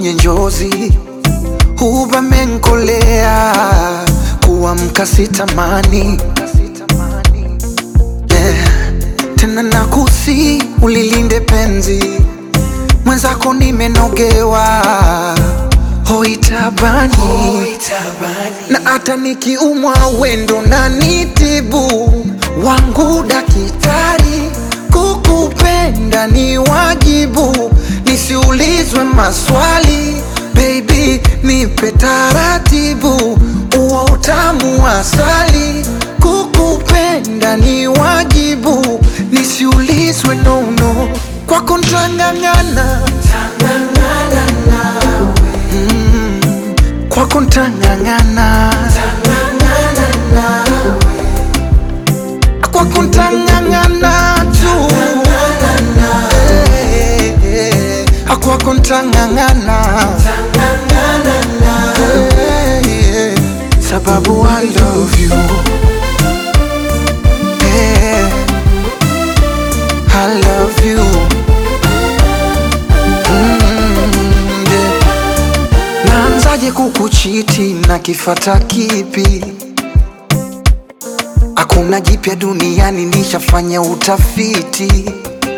kwenye njozi, huba menkolea, kuamka sitamani yeah. Tena nakusi ulilinde penzi mwenzako, nimenogewa hoitabani na hata nikiumwa wendo na nitibu wangu dakitari, kukupenda ni wajibu, nisiulizwe maswali baby, nipe taratibu, uo utamu wa asali, kukupenda ni wajibu, nisiulizwe nono, kwako ntang'ang'ana kwako ntang'ang'ana kwako ntang'ang'ana tu Eh, eh, kwako ntang'ang'ana Eh, eh, sababu I love you Eh, I love you Mm, yeah. Naanzaje kukuchiti na kifata kipi? Hakuna jipya duniani, nishafanya utafiti.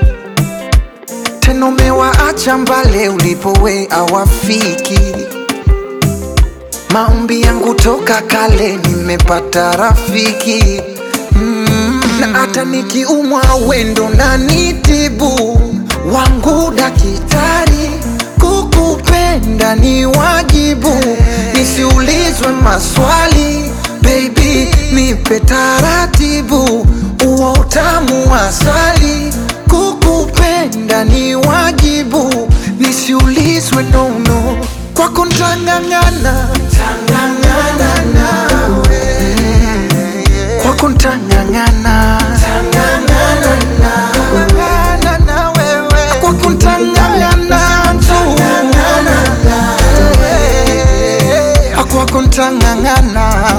Tena umewaacha mbale ulipowe awafiki. Maombi yangu toka kale, nimepata rafiki mm. Na hata nikiumwa wendo na nitibu wangu dakitari, kukupenda ni wajibu, nisiulizwe maswali baby, nipe taratibu, uo utamu wa asali, kukupenda ni wajibu, nisiulizwe nono, kwako ntang'ang'ana kwako ntang'ang'ana kwako ntang'ang'ana tu kwako ntang'ang'ana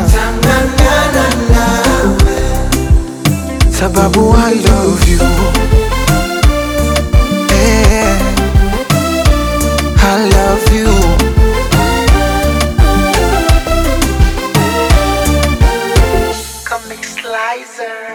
sababu I love you Eh, I love you Comic Slicer.